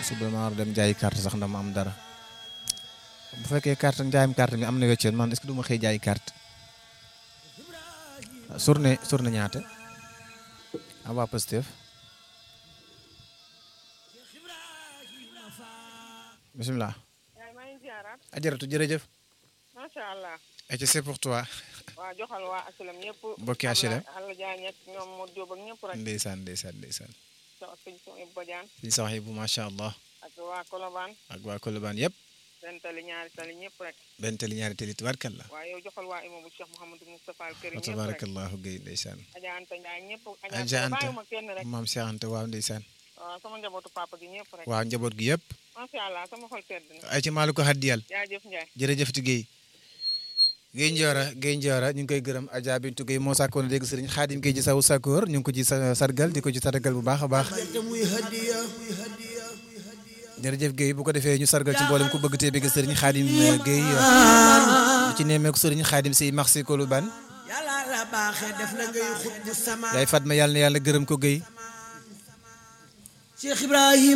suba ma war dem jaayi carte sax ndax ma am dara bu fekkee carte njaayam carte mi am na wecceen man est-ce que du ma xëy jaayi carte surne surne ñaata a waa Pastef bisimilah yaay maa ngi ziaraat ajaratu jërëjëf macha allah et c'est pour toi waa joxal waa HLM ñëpp Mbokki HLM. Alla Diagne ak ñoom Modou Diop ak ñëpp rek ndeysaan ndeysaan ndeysaan so ak sëñ Sow Badiane suñu sax yi bu macha allah ak waa Colobane ak waa Colobane yëpp benn tali ñaari tali ñëpp rek benn tali ñaari tali tubaarkalla waa yow joxal waa imam bu Cheikh Mouhamadou Moustapha Al Karim wa ñëpp rek tabarakallahu gay ndeysaan Adja Anta Ndiaye ñëpp Adja Adja Anta. bàyyiwuma kenn rek maam Cheikh Anta waaw ndeysaan waaw sama njabootu papa gi ñëpp rek waaw njaboot gi yëpp macha allah sama xol sedd na ay ci maalu ko haddiyal jaajëf Ndiaye jërëjëf ti Guèye Guèye Ndiora Guèye Ndiora ñu ngi koy gërëm Adja Bintu Guèye moo sàkkoon dégg sëriñ Xaadim Guèye ji sawu sakkoor ñu ngi ko ci sa- sargal di ko ci sargal bu baax a baax jërëjëf Guèye bu ko defee ñu sargal ci mboolem ku bëgg tee bëgg sëriñ Xaadim Guèye di ci nemmeeku sëriñ Xaadim si marché Colobane yàlla la baaxee def la ngay xut bu sama yaay Fatma yàlla na yàlla gërëm ko Guèye Cheikh Ibrahim